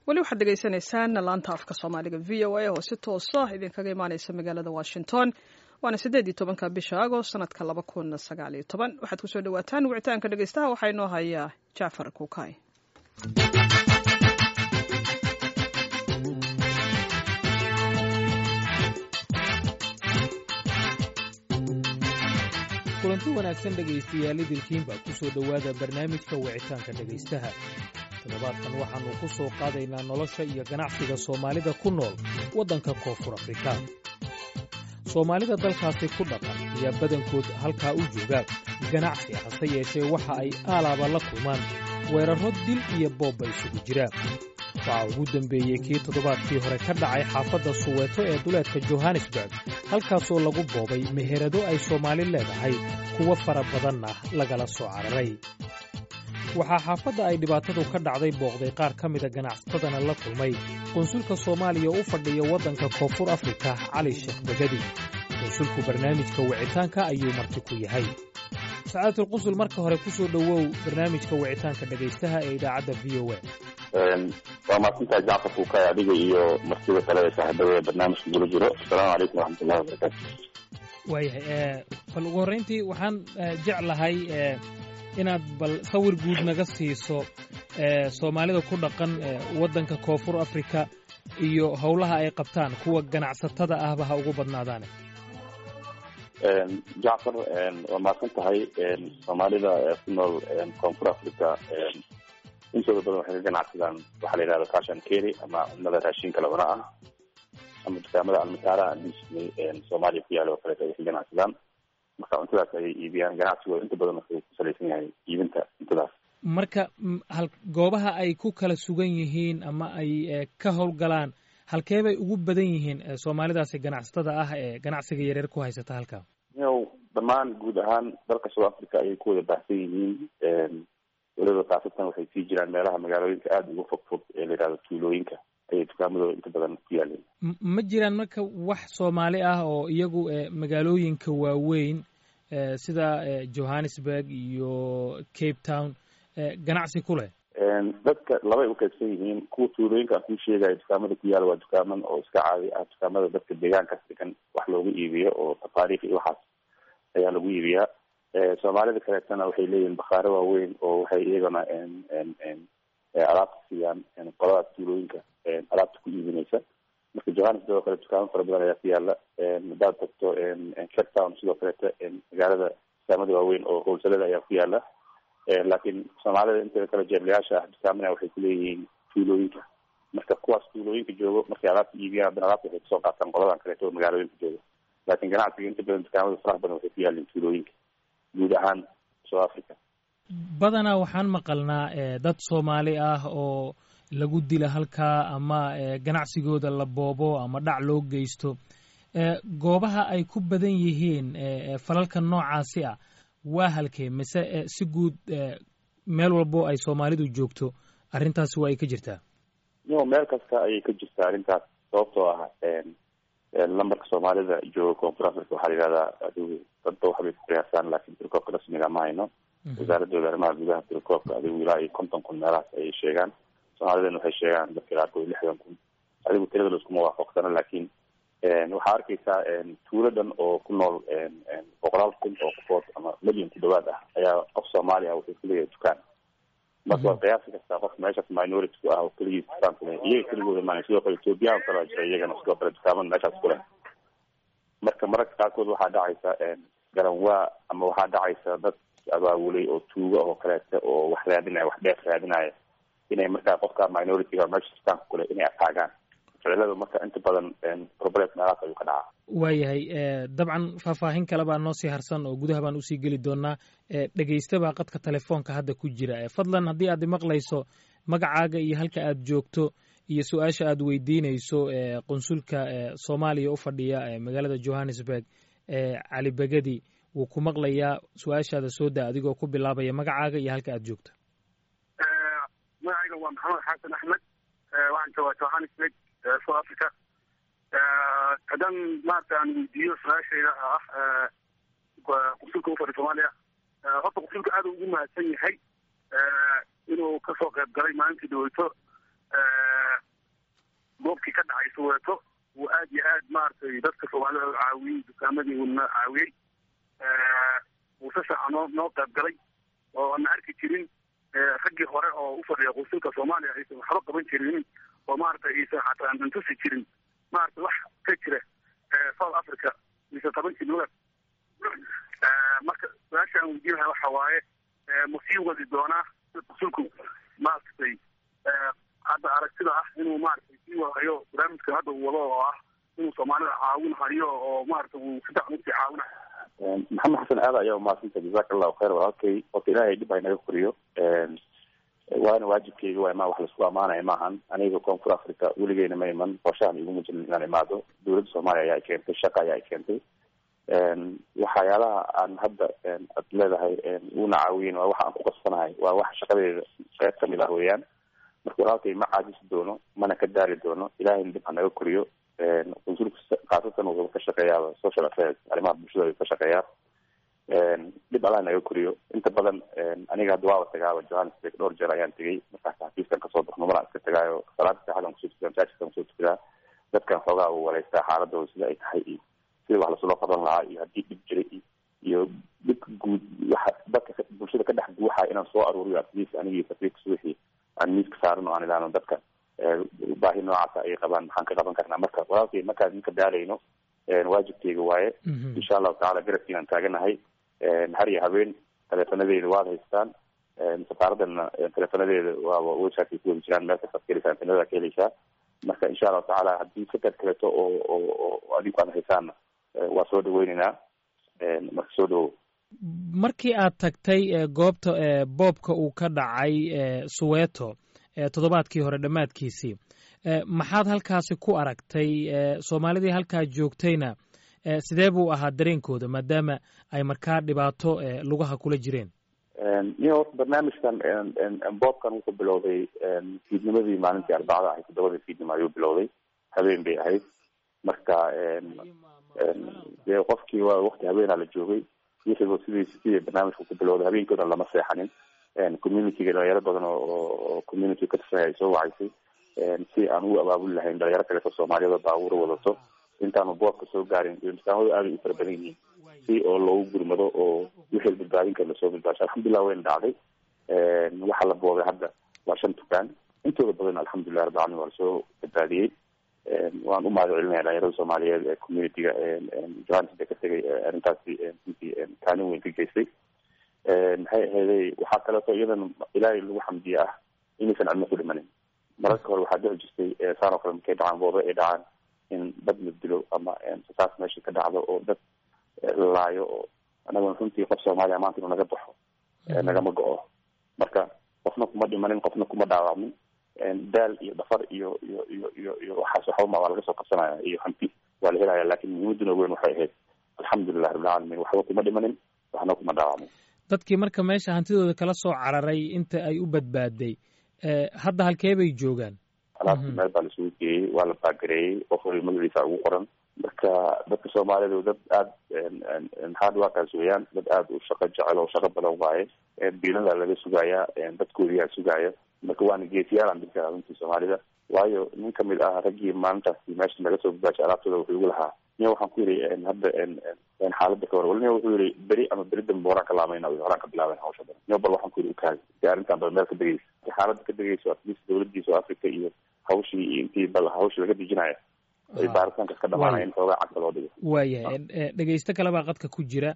weli waxaad dhegaysanaysaan laanta afka soomaaliga v o a oo si toosa idinkaga imaaneysa magaalada washington waana siddeed iyo tobanka bisha agost sanadka laba kun sagaal iyo toban waxaad kusoo dhawaataan wicitaanka dhegeystaha waxaa inoo hayaa jacfar kuukay kulanti wanaagsan dhegaystayaal idilkiinbaa ku soo dhowaada barnaamijka wicitaanka dhegaystaha toddobaadkan waxaannu ku soo qaadaynaa nolosha iyo ganacsiga soomaalida ku nool waddanka koonfur afrika soomaalida dalkaasi ku dhaqan ayaa badankood halkaa u jooga ganacsi hase yeeshee waxa ay aalaaba la kulmaan weerarro dil iyo boobba isugu jira waxaa ugu dembeeyey kii toddobaadkii hore ka dhacay xaafadda suweeto ee duleedka johannesburg halkaasoo lagu boobay meherado ay soomaali leedahay kuwo fara badanna lagala soo cararay waxaa xaafadda ay dhibaatadu ka dhacday booqday qaar ka mida ganacsatadana la kulmay qunsulka soomaaliya u fadhiya waddanka koonfur afrika cali sheekh begadi qunsulku barnaamijka wicitaanka ayuu marti ku yahay sacaadatul qusul marka hore ku soo dhowow barnaamijka wicitaanka dhegaystaha ee idaacadda v o a waa mahadsantahay jacfar kuukay adiga iyo martida kale ee saaxiibada ee barnaamijka gula jiro asalaamu calaykum waraxmatullahi wabarakaatu waayahay bal ugu horrayntii waxaan jeclahay inaad bal sawir guud naga siiso soomaalida ku dhaqan waddanka koonfur afrika iyo howlaha ay qabtaan kuwa ganacsatada ahba ha ugu badnaadaane jacfar waa mahadsan tahay soomaalida ku nool koonfur africa intooda badan waxay ka ganacsadaan waxaa la yidhahda fashion carry ama cunnada raashinka labana ah ama dukaamada almataaraha disney soomaaliya ku yaala oo kaleeto ay ka ganacsadaan marka cuntadaas ayay iibiyaan ganacsigooda inta badan wuxuu ku salaysan yahay iibinta cuntadaas marka hal goobaha ay ku kala sugan yihiin ama ay ka howlgalaan halkee bay ugu badan yihiin soomaalidaasi ganacsatada ah ee ganacsiga yareer ku haysata halkaa yow dhammaan guud ahaan dalka south africa ayay ku wada baahsan yihiin weliba khaasatan waxay sii jiraan meelaha magaalooyinka aada uga fog fog ee la yidhahdo tuulooyinka ayay dukaamadooda inta badan ku yaaleen ma jiraan marka wax soomaali ah oo iyagu magaalooyinka waaweyn sida johannesburg iyo cape town ganacsi ku leh dadka labay uqaybsan yihiin kuwa tuulooyinka aan kuu sheegayo dukaamada ku yaala waa dukaaman oo iska caadi ah dukaamada dadka deegaankaas degan wax looga iibiyo oo tafaariikh iyo waxaas ayaa lagu iibiyaa soomaalida kaleetana waxay leeyihiin bakhaare waaweyn oo waxay iyagana alaabta siiyaan qoladaas tuulooyinka alaabta ku iibinaysa marka johannesburg oo kale dukaamo fara badan ayaa ku yaala hadaad tagto cape town sidoo kaleeta magaalada dukaamada waaweyn oo howlsalada ayaa ku yaala laakiin soomaalida inteeda kale jeeblayaasha ah dukaamana waxay kuleeyihiin tuulooyinka marka kuwaas tuulooyinka joogo markay alaabta iibiyaan haddana alaabta waxay kasoo qaataan qoladan kaleeto oo magaalooyinka jooga laakiin ganacsiga inta badan dukaamada faraha badan waxay ku yaalin tuulooyinka guud ahaan south africa badanaa waxaan maqalnaa dad soomaali ah oo lagu dila halkaa ama ganacsigooda la boobo ama dhac loo geysto goobaha ay ku badan yihiin falalka noocaasi ah waa halkee mise si guud meel walbo ay soomaalidu joogto arrintaasi waa ay ka jirtaa yo meel kasta ayay ka jirtaa arrintaas sababtoo ah lambarka soomaalida jooga koonfur africa waxaa la yihahdaa adigu dadba waxbay ku qiyaasaan laakiin tirkoobka rasmiga ma hayno wasaaradooda arrimaha gudaha tirkoobka adigu ilaa iyo konton kun meelahaas ayay sheegaan soomaalidana waxay sheegaan dadka qaarkood lixdan kun adigu tirada laiskuma waafaqsano laakiin waxaa arkaysaa tuuladan oo ku nool boqolaal kun oo qofood ama milyan ku dhawaad ah ayaa qof soomaali ah wuxuu kuleeyahay dukaan marka waa qiyaasi kastaa qof meeshaas minority ku ah oo keligiis dukaan ku leh iyaga keligooda maana sidoo kale ethoobiyan kalaa jira iyagana sidoo kale dukaamada meeshaas ku leh marka mararka qaarkood waxaa dhacaysa garanwaa ama waxaa dhacaysa dad abaawulay oo tuuga oo kaleeta oo wax raadinaya wax dheef raadinaya inay markaa qofka minority-ga meesha dukaanka ku leh inay ataagaan ficilada marka inta badan problem meelahaas ayuu ka dhacaa waayahay dabcan faahfaahin kale baa noo sii harsan oo gudaha baan usii geli doonaa dhegaysta baa qadka telefoonka hadda ku jira fadlan haddii aad maqlayso magacaaga iyo halka aad joogto iyo su-aasha aad weydiinayso qunsulka soomaaliya u fadhiya magaalada johannesburg cali begedi wuu ku maqlayaa su-aashaada soo daa adigoo ku bilaabaya magacaaga iyo halka aad joogto magacayga waa maxamed xasan axmed waxaan joogaa johannesburg south africa haddaan maarata aan weydiiyo su-aashayda ah qunsulka u fadhi soomaaliya horta qunsulka aada ugu mahadsan yahay inuu kasoo qayb galay maalintii dhaweyto dhibkii ka dhacay soweeto uu aad iyo aad maaragtay dadka soomaalida caawiyey dukaamadii uuna caawiyey uu si fiican noo noo qayb galay oo ana arki jirin raggii hore oo u fadhiya qusulka soomaaliya aysan waxba qaban jirin oo maaragtay aysan xataa antusi jirin maaragtay wax ka jira south africa mise tobankii lugaad marka su-aasha aan weydiinahay waxa waaye ma sii wadi doonaa qusulku maaragtay hadda aragtida ah inuu maaragtay sii wadayo barnaamijka hadda uu wado oo ah inuu soomaalida caawin hayo oo maaragtay uu si fiican usii caawinayo maxamed xasan aada ayaa umahadsanta jazaka allahu khayr walaalkay horta ilaahay dhib haynaga koriyo waana waajibkeyga waa imaa wax laisku amaanaya maahan aniga koonfur africa weligeyna ma iman qorshahan iguma jirin inaan imaado dowladda soomaaliya ayaa keentay shaqa ayaa keentay waxyaalaha aan hadda ad leedahay una caawiyen waa waxa aan ku qasbanahay waa wax shaqadeeda qeyb kamid ah weeyaan marka walaalkay ma caajisi doono mana ka daali doono ilahayna dhib hanaga koriyo qunsulka khaasatan wuxuu ka shaqeeyaa social affairs arrimaha bulshada ayuu ka shaqeeyaa dhib allah naga koriyo inta badan aniga hadda waaba tagaaba johannesburg dhowr jeer ayaan tegay markaas xafiiskan kasoo baxno malaan iska tagaayo salaada saxadan kusoo tukadaa masaajidkan kusoo tukadaa dadkan xoogaa uu waleystaa xaaladooda sida ay tahay iyo sida wax lasuloo qaban lahaa iyo haddii dhib jiray iyo dhibka guud waxa dadka bulshada ka dhex guuxaya inaan soo aruuriyo atleast anigii safiirka subaxii aan miiska saaran oo aan idhaahno dadka baahi noocaasa ay qabaan maxaan ka qaban karnaa marka walaalkay markaan idinka daalayno waajibkeyga waaye insha allahu tacala garabkiinaan taaganahay har iyo habeen teleefonadeeda waad haystaan safaaradana teleefonadeeda waaba websiteka ku wadi jiraan meel kastaad ka heleysaan internetada ka heleysaa marka insha allahu tacaala haddii fikad kaleeto oo oo adinku aad haysaanna waa soo dhaweyneynaa marka soo dhawow markii aad tagtay goobta boobka uu ka dhacay suweeto toddobaadkii hore dhammaadkiisii maxaad halkaasi ku aragtay soomaalidii halkaa joogtayna sidee buu ahaa dareenkooda maadaama ay markaa dhibaato lugaha kula jireen iyo horta barnaamijkan boobkan wuxuu bilowday fiidnimadii maalintii arbacada ahayd toddobadii fiidnimo ayuu bilowday habeen bay ahayd marka dee qofkii waa wakti habeenaa la joogay wixiiba sidii sidii barnaamijka ku bilowday habeenkoodan lama seexanin communityga dhalinyaro badan oo community ka tirsan ay soo wacaysay si aan u abaabuli lahayn dhalinyaro kaleeto soomaaliyada baabuura wadato intaanu boobka soo gaarin imtixaamadu aaday u fara badan yihiin si oo loogu gurmado oo wixii badbaadin kara lasoo badbaasho alxamdulilah wayna dhacday waxaa la boobay hadda waa shan dukaan intooda badan alxamdulilah rabbi alamin waa lasoo badbaadiyey waan u mahad celinaya dhalinyarada soomaaliyeed ee communityga johannesburg ka tegay arrintaasi runtii kaalin weyn ka geystay maxay aheeday waxaa kaleeto iyadan ilaahay lagu xamdiye ah inaysan cidna ku dhimanin mararka hore waxaa dhici jirtay saan oo kale markay dhacaan boobe ay dhacaan in dad la dilo ama saas meesha ka dhacdo oo dad laayo oo anaguna runtii qof soomaaliya maanta inuu naga baxo nagama go-o marka qofna kuma dhimanin qofna kuma dhaawacmin daal iyo dhafar iyo iyo iyo iyo iyo waxaas waxbama waa laga soo qabsanaya iyo hanti waa la helaya lakin muhiimaduna weyn waxay ahayd alxamdulilah rabbilcaalamiin waxba kuma dhimanin waxna kuma dhaawacmin dadkii marka meesha hantidooda kala soo cararay inta ay u badbaaday hadda halkee bay joogaan alaabtii meel baa laisugu geeyey waa la baagareeyey qof wali magaciisa ugu qoran marka dadka soomaalida dad aada hard workers weeyaan dad aada u shaqo jecel oo shaqo badan waaye biilada laga sugaaya dadkoodiyaa sugaaya marka waana geesiyaalan dadka runtii soomaalida waayo nin kamid ah raggii maalintaasi meesha laga soo badbaashay alaabtooda wuxuu igu lahaa niya waxaan ku yidhi hadda xaalada ka war wali niya wuxuu yihi beri ama beri dambe horaan ka laamayna horaan ka bilaaben hawsha badan niya bal waxaan ku yidhi ukaadi si arrintan bal meel ka degeysa si xaalada ka degeyso atleast dawladii south africa iyo hawshii iyo intii bal hawshii laga dejinayo ay baaritaankas ka dhamaanaya in xoogaa cagta loo dhigo waayahay dhegeysto kale baa qadka ku jira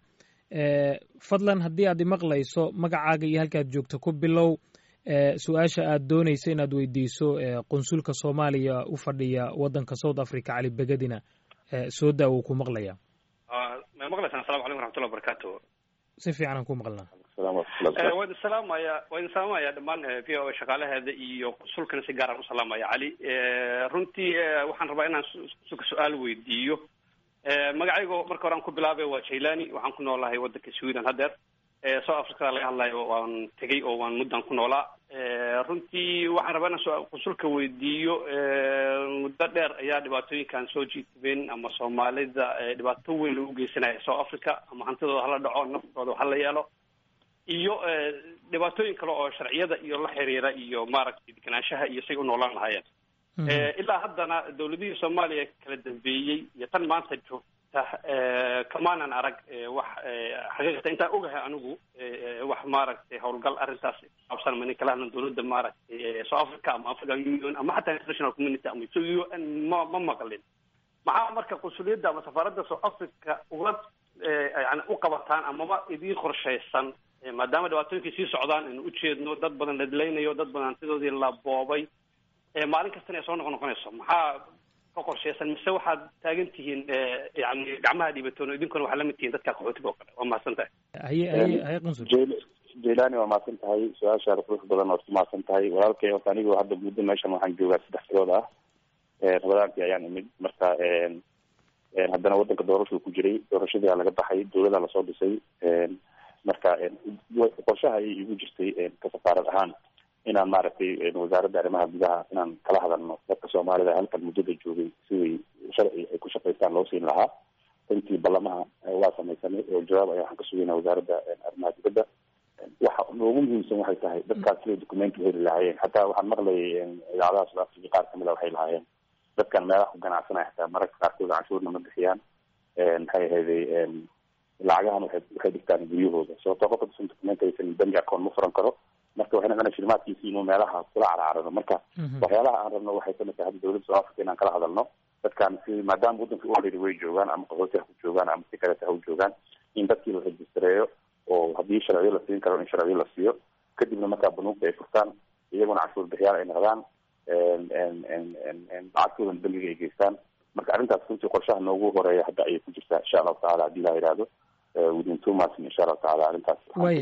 fadlan haddii aad imaqlayso magacaaga iyo halkaad joogto ku bilow su-aasha aad doonayso inaad weydiiso qunsulka soomaaliya u fadhiya waddanka south africa cali begadina soo daa wuu ku maqlaya ma maqlaysaan asalamu calaykum waraxmatullah wabarakatu si fiican aan ku maqlnaa waa idin salaamaya waa idin salaamaya dhammaan v o a shaqaalaheeda iyo qunsulkana si gaaraan u salaamaya cali runtii waxaan rabaa inaan qunsulka su-aal weydiiyo magacaygo marka hore aan ku bilaabay waa jailani waxaan ku noolahay waddanka sweden haddeer south africada laga hadlayo waan tegay oo waan muddan ku noolaa runtii waxaan rabaa inaan qunsulka weydiiyo muddo dheer ayaa dhibaatooyinkan soo jiitibeen ama soomaalida dhibaato weyn lagu geysanaya south africa ama hantidooda hala dhaco naftooda hala yeelo iyo dhibaatooyin kale oo sharciyada iyo la xiriira iyo maaragtay deganaanshaha iyo say u noolaan lahaayeen ilaa haddana dawladihii soomaaliya kala dambeeyey iyo tan maanta joogta kamaanan arag wax xaqiiqata intaan ogahay anigu wax maaragtay howlgal arrintaas kusaabsan mani kala hadlan dawladda maaragtay south africa ama african union ama xataa international community ama so u n ma ma maqlin maxaa marka qunsuliyadda ama safaaradda south africa uga yani u qabataan amaba idiin qorshaysan maadaama dhibaatooyinkii sii socdaan inu ujeedno dad badan la dilaynayo dad badan hantidoodii la boobay maalin kastana ay soo noqon noqonayso maxaa ka qorshaysan mise waxaad taagan tihiin yani gacmaha dhiibatoon idinkuna waxaa lamid tihiin dadka qaxootiga oo kale waa mahadsan tahay haye haye haye qunsul jailani waa mahadsan tahay su-aashaada qurux badan ood ku mahadsan tahay walaalkay horta anigu hadda muddo meeshan waxaan joogaa saddex bilood ah rabadaankii ayaan imid marka haddana wadanka doorashuu ku jiray doorashadii aa laga baxay dawladaa lasoo dhisay marka qorshaha ayay igu jirtay ka safaarad ahaan inaan maaragtay wasaaradda arrimaha gudaha inaan kala hadalno dadka soomaalida halkan muddada joogay siday sharci ay ku shaqaystaan loo siin lahaa intii ballamaha waa samaysanay oo jawaab ayaa waxaan ka sugaynaa wasaaradda arrimaha dibadda waxa noogu muhiimsan waxay tahay dadkaas siday documenti heli lahaayeen xataa waxaan maqlayay idaacadaha south africa qaar kamid a waxay lahaayeen dadkan meelaha ku ganacsanaya xataa mararka qaarkood canshuurna ma bixiyaan maxay ahayday lacagahan waxay waxay dhigtaan guryahooda sababtoo qofka dusan document aysan bangi account ma furan karo marka waxay noqonaya shilimaadkiisi inuu meelaha kula carcarano marka waxyaalaha aan rabno waxay kamid tahay hadda dawladda south africa inaan kala hadalno dadkan si maadaama waddanka already way joogaan ama qaxooti ha ku joogaan ama si kaleta ha u joogaan in dadkii la rejistareeyo oo haddii sharciyo la siin karo in sharciyo la siiyo kadibna markaa banuugta ay furtaan iyaguna canshuur bixiyaal ay noqdaan lacagtoodan bangiga ay geystaan marka arrintaas runtii qorshaha noogu horeeya hadda ayay ku jirtaa insha allahu tacala haddii la yidhaahdo within two months insha allahu tacala arrintaas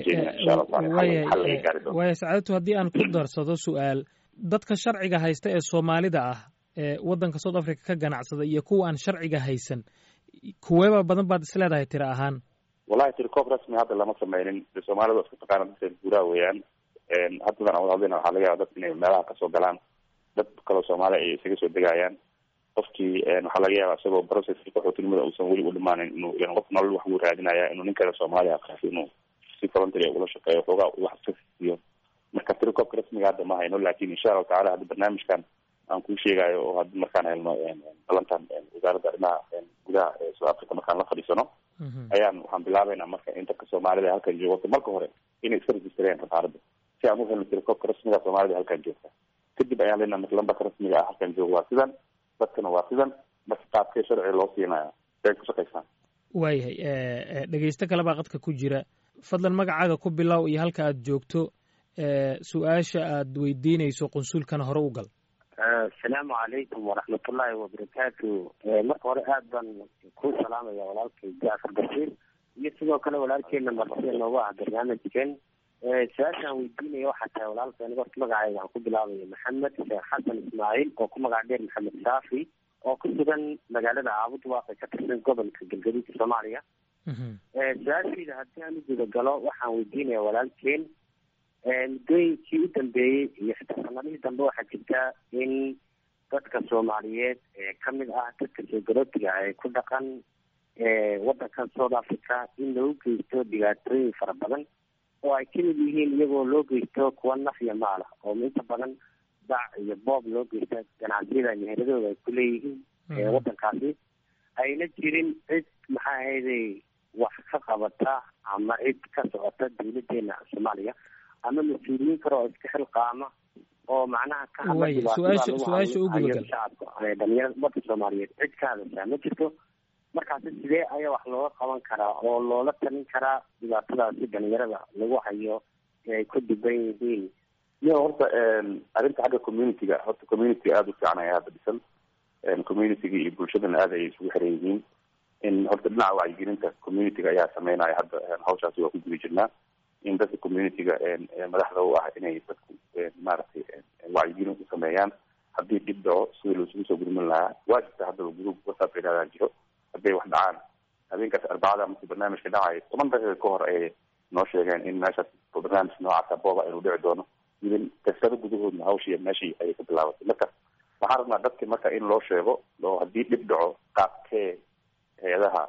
waaya sacaadatu haddii aan ku darsado su-aal dadka sharciga haysta ee soomaalida ah ee waddanka south africa ka ganacsada iyo kuwa aan sharciga haysan kuweeba badan baad is leedahay tira ahaan wallahi tiricoob rasmi hadda lama sameynin soomaalida waa isku taqaana dadka guuraha weeyaan haddadan aan wada hadlayna waxaa laga yaaba dadka inay meelaha kasoo galaan dad kaloo soomaali ay isaga soo degayaan qofkii waxaa laga yaaba isagoo processki qaxootinimada uusan weli u dhimaanin inuu qof nolol wax uu raadinaya inuu nin kale soomaaliya qaasi inuu si voluntary ula shaqeeyo xoogaa wax iska siiyo marka tirikoobka rasmiga hadda ma hayno lakin insha allahu tacala hadda barnaamijkan aan kuu sheegayo oo hadda markaan helno balantan wasaaradda arrimaha gudaha ee south africa markaan la fadhiisano ayaan waxaan bilaabeynaa marka in dadka soomaalida halkan joogo marka hore inay iska registreen safaaradda si aan u helno tirikoobka rasmiga soomaalida halkan joogta kadib ayaan leenaha marka lambarka rasmiga ah halkan jooga waa sidan dadkana waa sidan marka qaabkee sharciga loo siinaya say ku shaqaysaan waayahay dhegeysto kale baa qadka ku jira fadlan magacaaga ku bilow iyo halka aad joogto su-aasha aad weydiinayso qunsulkana hore u gal asalaamu calaykum waraxmatullaahi wabarakaatu marka hore aad baan ku salaamaya walaalkay jacfar bashiir iyo sidoo kale walaalkeena martida noogu ah barnaamijkan su-aashaan weydiinaya waxaa tahay walaalka aniga horta magacayga waxaan ku bilaabaya maxamed sheekh xasan ismaaciil oo ku magac dheer maxamed saafi oo ku sugan magaalada caabud waaqi ka tirsan gobolka galgaduudka soomaaliya su-aashayda haddii aan u guda galo waxaan weydiinaya walaalkeen muddooyinkii u dambeeyey iyo xitaa sanadihii dambe waxaa jirta in dadka soomaaliyeed ee kamid ah dadka soo garootiga ay ku dhaqan wadankan south africa in lagu geysto dhibaatooyin fara badan oo ay kamid yihiin iyagoo loo geysto kuwa naf iyo maala oo inta badan dac iyo boob loo geysta ganacsiyada meheradooda ay ku leeyihiin wadankaasi ayna jirin cid maxaa ahayday wax ka qabata ama cid ka socota dawladeena soomaaliya ama mas-uuliyiin kale oo iska xilqaama oo macnaha ka hadlashacabka dhalinyarada dadka soomaaliyeed cid ka hadashaa ma jirto markaasi sidee ayaa wax looga qaban karaa oo loola talin karaa dhibaatadaasi dhalinyarada lagu hayo ee ay ku dhiban yihiin yo horta arrinta xagga community-ga horta community aada u fiican ayaa hadda dhisan community-ga iyo bulshadana aada ay isugu xiran yihiin in horta dhinaca wacyigelinta community-ga ayaa sameynaya hadda hawshaasi waa ku guda jirnaa in dadka community-ga madaxda u ah inay dadku maaragtay wacyigelin u sameeyaan haddii dhib dhaco sidii laisugu soo gurmin lahaa waa jirta haddaba group whatsapp idhahdaa jiro hadday wax dhacaan habeenkaas arbacada markii barnaamijka dhacayo toban daqiiqa ka hor ayay noo sheegeen in meeshaas barnaamij noocaasa booba inuu dhici doono idin kasado gudahoodna hawshii meeshii ayay ka bilaabatay marka waxaan rabnaa dadka marka in loo sheego oo haddii dhib dhaco qaabkee hay-adaha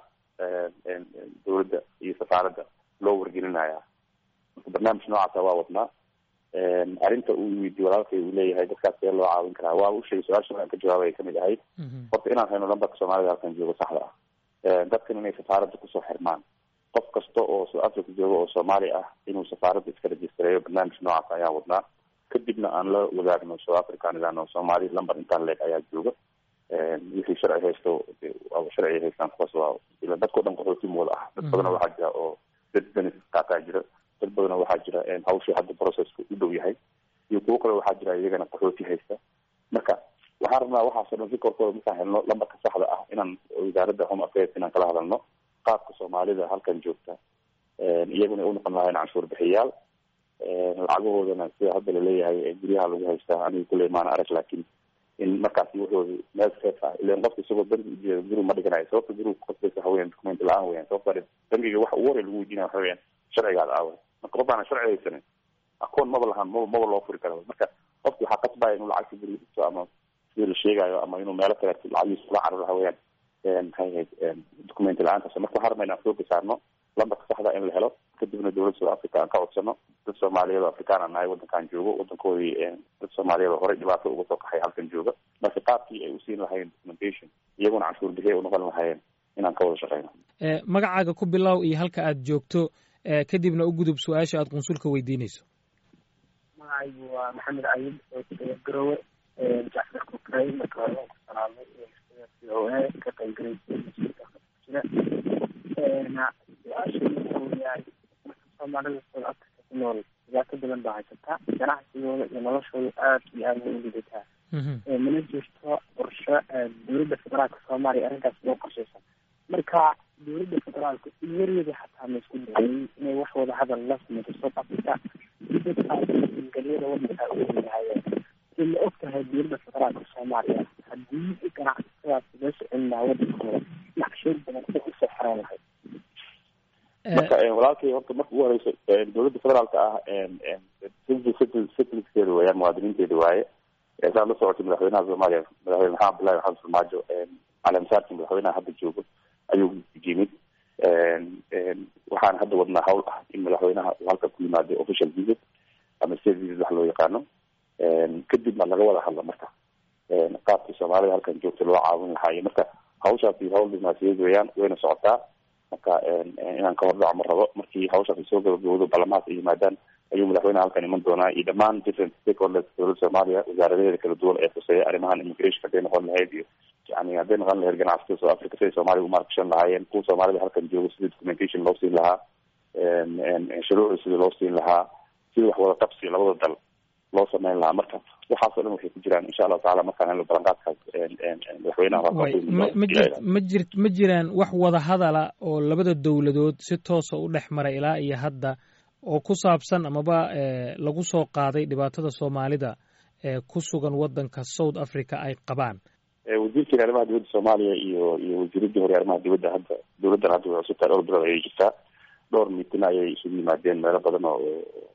dawladda iyo safaaradda loo wargelinaya marka barnaamij noocaasa waa wadnaa arrinta uu weydiye walaalkay uu leeyahay dadkaas see loo caawin karaa waa u sheegay su-aasha aan ka jawaabaya kamid ahayd horta inaan hayno lambarka soomaalida halkan joogo saxda ah dadkan inay safaaradda kusoo xirmaan qof kasta oo south africa jooga oo soomaali ah inuu safaaradda iska rejistareeyo barnaamij noocaas ayaan wadnaa kadibna aan la wadaagno south africa aan idhaahno soomaali lamber intaan leeg ayaa jooga wixii sharci haysto sharci haystaan kuwaas waa ila dadkao dhan qaxooti mooda ah dad badan waxaa jira oo dad benefit qaataa jira dad badan waxaa jira hawshii hadda processka u dhow yahay iyo kuwo kale waxaa jira iyagana qaxooti haysta marka waxaan rabnaa waxaasoo dhan rikorkooda markaan helno lambarka saxda ah inaan wasaaradda home affairs inaan kala hadalno qaabka soomaalida halkan joogta iyaguna unoqon lahayn canshuur bixiyaal lacagahoodana sida hadda laleeyahay guryaha lagu haystaa aniga kuley maana arag laakiin in markaasi wuxooda meel safe ah ilan qofka isagoo bangi ujeeda guri ma dhiganayo sababta guriga kuqasbaysa waxa weyan document la-aan weyan sababta bangiga waxa ugu horey lagu weydiinaya waxa weyan sharcigaada aawa marka qof aana sharci haysanin akoon maba lahaan maba maba loo furi kara marka qofki waxaa qasbaya inuu lacagta guriga dhigto ama sidii la sheegayo ama inuu meelo kale lacagiisa kula cararo waxa weeyaan maxay ahayd document la-aantaas marka waxaan rabnaa inaan sooga saarno lambarka saxda in la helo kadibna dowladda south africa aan ka codsano dad soomaaliyeed oo afrikaan aan nahay wadankaan joogo wadankoodii dad soomaaliyeed oo horey dhibaato uga soo kaxay halkan jooga marka qaabkii ay usiin lahayeen documentation iyaguna canshuur bixiya unoqon lahaayeen inaan ka wada shaqeyno magacaaga ku bilow iyo halka aad joogto kadibna u gudub su-aasha aad qunsulka weydiinayso magacaygu waa maxamed cayid oo garowe jacfar kukray marka hore waan ku salaamay c o a ka qaybgalaysay jira su-aasha wuxuu yahay marka soomaalida south africa ku nool dhibaato badan baa haysataa ganacsigooda iyo noloshooda aad iyo aad way u lidataa mana jirto qorsho dowladda federaalka soomaaliya arrintaas loo qorshaysan marka dowladda federaalka iyaryada xataa ma isku dayay inay wax wada hadal la samayso south africa si dadkaas galyada wadankaa u weynaayeen si ma og tahay dowladda federaalka soomaaliya haddii ganacsadaas loo socon lahaa wadankooda naqsheed badan ay usoo xereen lahayd marka walaalkay horta marka ugu horeyso dowladda federaalka ah citizenkeeda weeyaan muwaadiniinteeda waaye saad la socotay madaxweynaha soomaaliya madaxweyne maxamed abdullahi maxamed farmaajo caleemasaarkii madaxweynaha hadda joogo ayuu yimid waxaan hadda wadnaa hawl ah in madaxweynaha uu halka ku yimaado official visit ama state visit wax loo yaqaano kadibna laga wada hadla marka qaabkii soomaalida halkan joogta loo caawin lahaayo marka hawshaasi hawl dibnaasiyeed weeyaan wayna socotaa marka inaan ka hordhaco ma rabo markii hawshaas ay soo gabagabowdo balamahaas ay yimaadaan ayuu madaxweynaha halkan iman doonaa iyo dhammaan different stakeholders dowladda soomaaliya wasaaradaheeda kala duwan ee khuseeya arrimahan immigration hadday noqon lahayd iyo yani hadday noqon lahayd ganacsatada south africa siday soomaaliya umaarkashan lahaayeen kuwa soomaalida halkan joogo sidii documentation loo siin lahaa shuruucda sidii loo siin lahaa sidii wax wada qabsi labada dal loo sameyn lahaa marka waxaasoo dhan waxay ku jiraan insha allahu tacala markaan helno balanqaadkaas madaxweynaha ma jir ma jiraan wax wada hadala oo labada dowladood si toosa u dhex maray ilaa iyo hadda oo ku saabsan amaba lagu soo qaaday dhibaatada soomaalida ee ku sugan wadanka south africa ay qabaan wasiirkeena arrimaha dibadda soomaaliya iyo iyo wasiiradii hore arrimaha dibadda hadda dowladdan hadda way cusubtahay dhowr bilood ayay jirtaa dhowr miitina ayay isugu yimaadeen meelo badan oo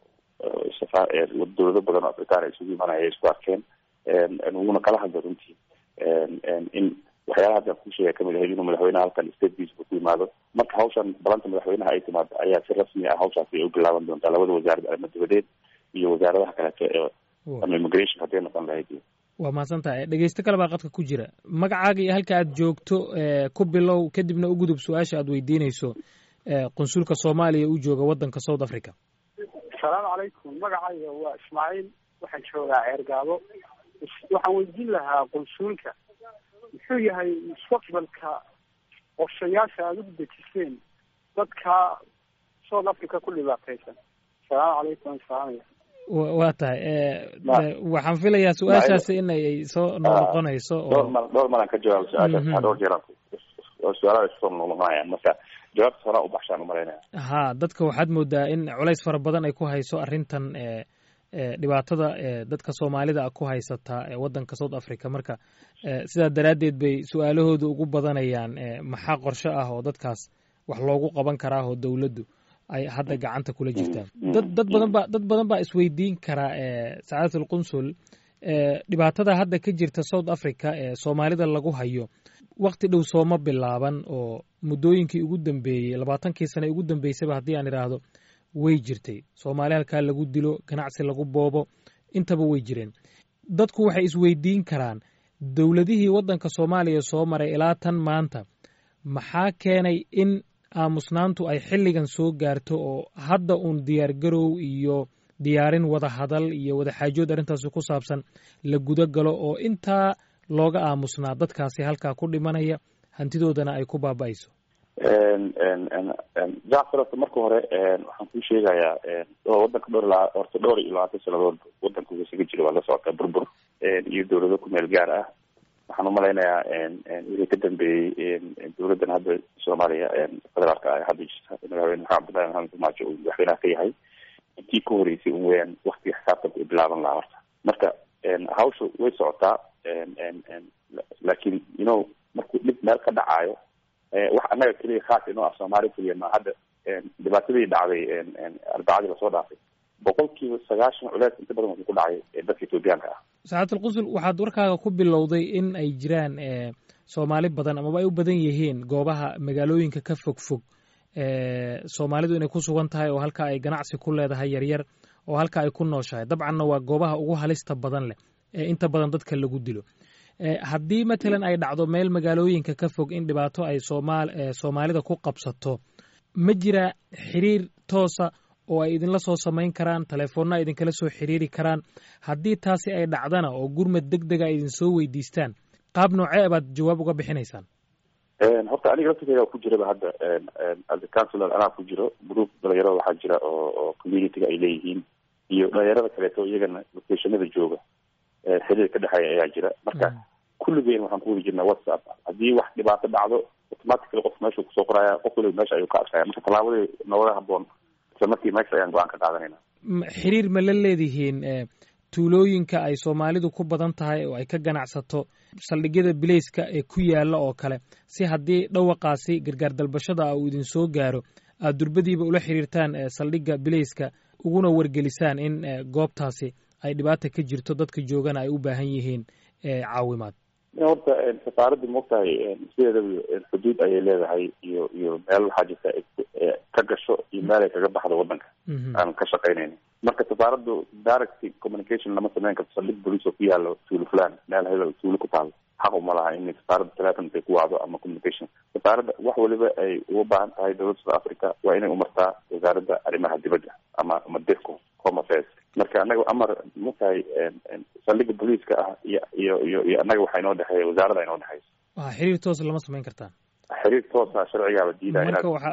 dowlado badan oo afrikaan ay isugu imaanaya ay isku arkeen wuna kala hadla runtii in waxyaalaha hadda ku sheega kamid ahayd inuu madaxweynaha halkan state visit ku yimaado marka hawshan balanta madaxweynaha ay timaado ayaa si rasmi ah hawshaasi ay u bilaaban doontaa labada wasaarad arrimo dibadeed iyo wasaaradaha kaleeto ee ama immigration hadday noqon lahayd waa mahadsan tahay dhegeysto kale baa qadka ku jira magacaaga iyo halka aad joogto ku bilow kadibna u gudub su-aasha aad weydiinayso qunsulka soomaaliya u jooga wadanka south africa asalaamu calaykum magacayga waa ismaaciil waxaan joogaa ceergaabo waxaan weydiin lahaa qunsuulka muxuu yahay mustaqbalka qorshayaasha aada u dejiseen dadka south africa ku dhibaataysan asalaamu calaykum salaamaya waa tahay waxaan filayaa su-aashaasi in ay soo noqnoqonayso dhowr mar dhowr maraan ka jawaabo su-aashaas dhowr jeer su-aalaha isoo noqnoqonayaan marka jawaabta horaa u baxshaan umalaynaya ha dadka waxaad moodaa in culays fara badan ay ku hayso arrintan dhibaatada dadka soomaalida a ku haysata waddanka south africa marka sidaa daraaddeed bay su-aalahooda ugu badanayaan maxaa qorshe ah oo dadkaas wax loogu qaban karaa oo dowladdu ay hadda gacanta kula jirtaan dad dad badan ba dad badan baa isweydiin karaa sacaadat alqunsul dhibaatada hadda ka jirta south africa ee soomaalida lagu hayo wakti dhow sooma bilaaban oo muddooyinkii ugu dambeeyey labaatankii sane ugu dambeysaba haddii aan idhaahdo way jirtay soomaali halkaa lagu dilo ganacsi lagu boobo intaba way jireen dadku waxay isweydiin karaan dowladihii waddanka soomaaliya soo maray ilaa tan maanta maxaa keenay in aamusnaantu ay xilligan soo gaarto oo hadda uun diyaargarow iyo diyaarin wada hadal iyo wada xaajood arrintaasi ku saabsan la guda galo oo intaa looga aamusnaa dadkaasi halkaa ku dhimanaya hantidoodana ay ku baaba'ayso jacfar horta marka hore waxaan kuu sheegayaa wadanka dhowr la horta dhowr iyo labaatan sanadood wadanka uu isaga jiro waa la socotaa burbur iyo dowlado ku meel gaar ah waxaan umalaynayaa wixii ka dambeeyey dowladdan hadda soomaaliya federaalka ah hadda jirta madaxweyne maxamed abdullahi maxamed farmaajo uu madaxweynaha ka yahay intii ka horeysay un weyaan waktiga xisaabtanka u bilaaban lahaa horta marka hawsha way socotaa laakiin you know markuu dhib meel ka dhacaayo wax annaga keliya khaas inoo ah soomaali keliya ma hadda dhibaatadii dhacday arbacadii lasoo dhaafay boqol kiiba sagaashan culeys inta badan wuxuu ku dhacay dadka etoobiyaanka ah saxaatul qusul waxaad warkaaga ku bilowday in ay jiraan soomaali badan amaba ay u badan yihiin goobaha magaalooyinka ka fog fog soomaalidu inay ku sugan tahay oo halka ay ganacsi ku leedahay yaryar oo halka ay ku nooshahay dabcanna waa goobaha ugu halista badan leh ee inta badan dadka lagu dilo haddii matalan ay dhacdo meel magaalooyinka ka fog in dhibaato ay soomaal soomaalida ku qabsato ma jira xiriir toosa oo ay idinla soo samayn karaan telefoonna ay idinkala soo xiriiri karaan haddii taasi ay dhacdana oo gurmad deg dega ay idin soo weydiistaan qaab noocee baad jawaab uga bixinaysaan horta aniga laftirkeyga ku jiraba hadda as a councilor anaa ku jiro group dhalinyarada waxaa jira oo oo communityga ay leeyihiin iyo dhalinyarada kaleeto iyagana locationada jooga xiriir ka dhexeeya ayaa jira marka kulligeen waxaan ku wadi jirnaa whatsapp haddii wax dhibaato dhacdo automatically qof meeshuu kusoo qoraya qof waliba meesha ayuu ka arkaya marka tallaabadii nooga haboon isla markii meesha ayaan go-aan ka qaadanayna xiriir ma la leedihiin tuulooyinka ay soomaalidu ku badan tahay oo ay ka ganacsato saldhigyada bileyska ee ku yaala oo kale si haddii dhawaqaasi gargaar dalbashada uu idin soo gaaro aad durbadiiba ula xiriirtaan saldhigga bileyska uguna wargelisaan in goobtaasi ay dhibaata ka jirto dadka joogana ay u baahan yihiin caawimaad horta safaaradda maogtahay sideedaba xuduud ayay leedahay iyo iyo meel waxaa jirta ka gasho iyo meel ay kaga baxdo wadanka aan ka shaqaynayna marka safaaraddu direct communication lama sameyn karto saldhig bolice oo ku yaalo tuulo fulan meel hebel tuulo ku taalo xaq uma laha in safaaradda telefon intay ku wacdo ama communication safaaradda wax waliba ay uga baahan tahay dowladda south africa waa inay umartaa wasaaradda arrimaha dibadda ama ama dirco home affairs marka anaga amar matahay saldhiga booliiska ah iyo iyo iyo iyo annaga waxaa inoo dhexeeya wasaaradda inoo dhexeysa waa xiriir toos lama samayn kartaan xiriir toosa sharcigaaba diidaya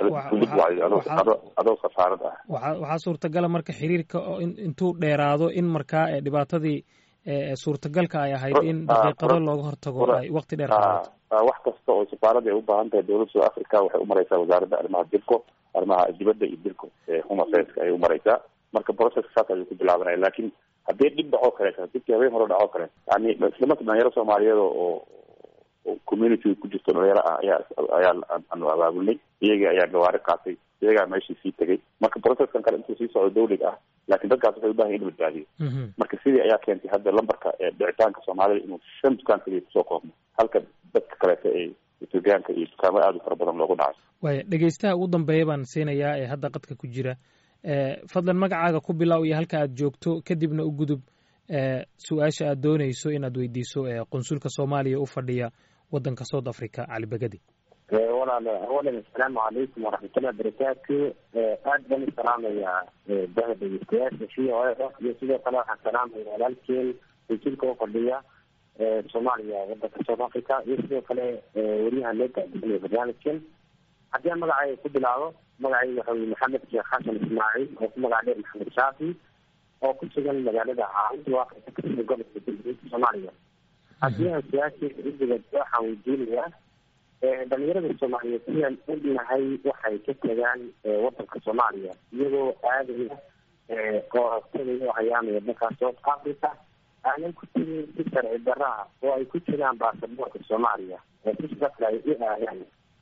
inaad adoo safaarad ah waxa waxaa suurtagala marka xiriirka intuu dheeraado in markaa dhibaatadii suurtagalka ay ahayd in daqiiqado looga hortago ay waqti dheer qaadato wax kasta oo safaaradda ay u baahan tahay dowladda south africa waxay umareysaa wasaaradda arrimaha dirco arrimaha dibadda iyo dirco home affairs ayay umareysaa marka processka saas ayuu ku bilaabanaya lakin haddii dhib dhacoo kaleeto dibkii habeen hore dhacoo kale yani islamarka dhalinyaro soomaaliyeed oo community ku jirto dhalinyaro ah ayaa ayaa aanu abaabulnay iyagii ayaa gawaari qaatay iyagaa meeshii sii tegay marka processkan kale intuu sii socdo dawliga ah lakin dadkaas waxay ubahan in la badbaadiyo marka sidii ayaa keentay hadda lambarka dhicitaanka soomaalida inuu shan dukaan kaliya kusoo koobno halka dadka kaleeto ee etoobiyaanka iyo dukaamo aada u fara badan loogu dhaco waaya dhegeystaha ugu dambeeya baan siinayaa ee hadda qadka ku jira fadlan magacaaga ku bilow iyo halka aad joogto kadibna u gudub su-aasha aad dooneyso inaad weydiiso qunsulka soomaaliya u fadhiya wadanka south africa cali begadi walaal awalan assalaamu calaykum waraxmatullahi wabarakaatu aad baan u salaamayaa daha dhegeystayaasha v o a iyo sidoo kale waxaan salaamaya walaalkeen qunsulka u fadhiya soomaaliya wadanka south africa iyo sidoo kale weriyaha loo gaadisiinaya barnaamijkan haddii aan magacayga ku bilaabo magacayga waxa weye maxamed sheekh xasan ismaaciil oo ku magac dheer maxamed shaafi oo ku sugan magaalada caawinta waaqita kasida gobolka galguduudka soomaaliya haddii aan su-aasheeda udigad waxaan weydiinayaa dhalinyarada soomaaliyeed sidaan ognahay waxay ka tagaan wadanka soomaaliya iyagoo aadaya oo tagaya oo hayaamaya dalka south africa aanan ku tegin si sharci daraha oo ay ku jiraan baasaboorka soomaaliya oo si shaqle ay u aadaan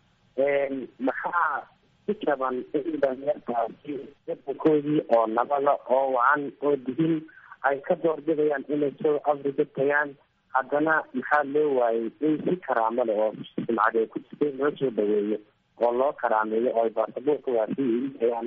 maxaa ku jaban in dhalinyartaasi wadankoodii oo nabada oo wacan oo dihin ay ka doorbidayaan inay south africa tagaan haddana maxaa loo waayey in si karaamo leh oo sumcad ay ku jirtay loo soo dhaweeyo oo loo karaameeyo oo ay baasaboorka waasi igu tayaan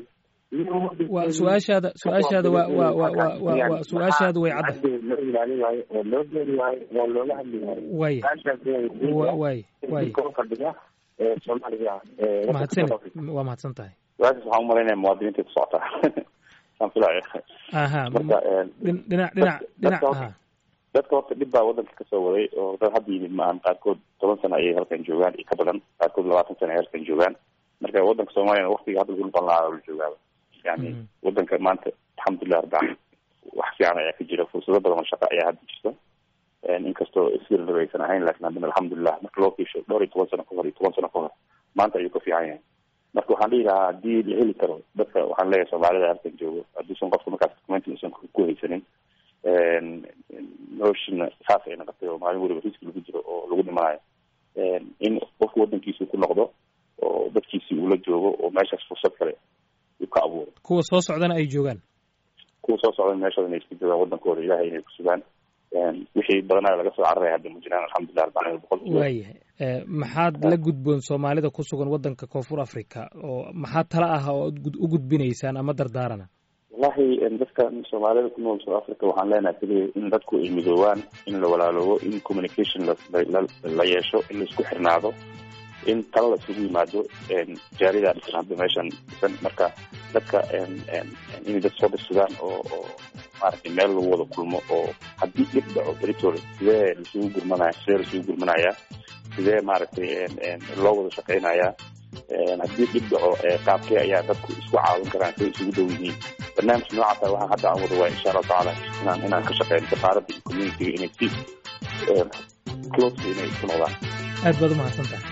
waa su-aashaada su-aashaada waa waa waa waa waa waa su-aashaadu way cadda loo ilaalin waayo oo loo geeri waayo oo looga hadli waayo waaya wa waay waay fadhiga ee soomaaliga mahadsan waa mahadsan tahay su-aashaas waxaan umalaynaya muwaadiniinta ku socotaa saan filaya aha marka dhin- dhinac dhinac dhinac dadka aha dadka horta dhib baa wadanka kasoo waday oo dad hadda yimid maahan qaarkood toban sano ayay halkan joogaan iyo ka badan qaarkood labaatan sano ay halkan joogaan marka wadanka soomaaliyana waktiga hadda lagu noqon lahaa la joogaaba yani Mhm. wadanka maanta alxamdulilah rabbil caalamiin wax fiican ayaa ka jira fursado badan oo shaqo ayaa hadda jirta inkastoo isirnab aysan ahayn lakin haddana alxamdulilah marka loo fiisho dhowr iyo toban sano ka hor iyo toban sano ka hor maanta ayuu ka fiican yahay marka waxaan dhihi lahaa haddii la heli karo dadka waxaan leeyahay soomaalida halkan joogo hadduusan qofka markaas documentin usan ku haysanin noloshina saas ay noqotay oo maalin waliba riski lagu jiro oo lagu dhimanayo in qofku wadankiisa ku noqdo oo dadkiisii uu la joogo oo meeshaas fursad kale uu ka abuuro kuwa soo socdana ay joogaan kuwa soo socda meeshooda inay iska joogaan wadankooda ilahay inay ku sugaan wixii badanaa laga soo cararaya hadda ma jiraan alxamdulilah arbacin boqol waayahay Eh, maxaad la gudboon soomaalida ku sugan waddanka koonfur africa oo maxaa tala ah oo aad gud- u gudbinaysaan ama dardaarana wallahi dadka soomaalida ku nool south africa waxaan leenahay keliya in dadku ay midoobaan in la walaaloobo in communication la la- la yeesho in la isku xirnaado in tala la isugu yimaado jaaridaa dhisan hadda meeshan dhisan marka dadka inay dad soo dhisugaan oo oo maaragtay meel lagu wada kulmo oo haddii dhib dhaco beritooda sidee laisugu gurmanaya sidee laisugu gurmanayaa sidee maaragtay loo wada shaqeynayaa haddii dhib dhaco qaabkee ayaa dadku isku caawin karaan siday isugu dhow yihiin barnaamij noocaasa waxaan hadda aan wada waaya insha allahu tacaala inaan inaan ka shaqeyno safaaradda iyo communitiga inay si close inay isku noqdaan aad baad u mahadsan tahay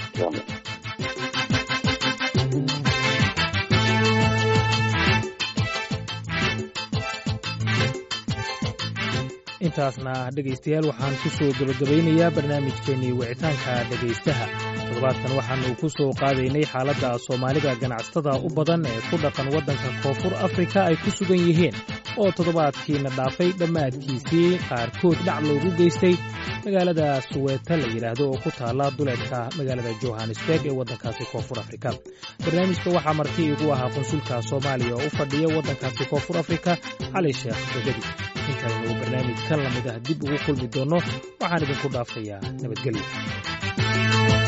intaasna dhegaystayaal waxaan ku soo gebagabaynayaa barnaamijkeennii wicitaanka dhegaystaha toddobaadkan waxaanu ku soo qaadaynay xaaladda soomaalida ganacsatada u badan ee ku dhaqan waddanka koonfur afrika ay ku sugan yihiin oo toddobaadkiina dhaafay dhammaadkiisii qaarkood dhac loogu geystay magaalada suweeta la yidhaahdo oo ku taalla duleedka magaalada johannesburg ee waddankaasi koonfur afrika barnaamijka waxaa marti igu ahaa qunsulka soomaaliya oo u fadhiya waddankaasi koonfur afrika cali sheekh begedi intaynu barnaamij kan lamid ah dib ugu kulmi doonno waxaan idinku dhaafayaa nabadgelyo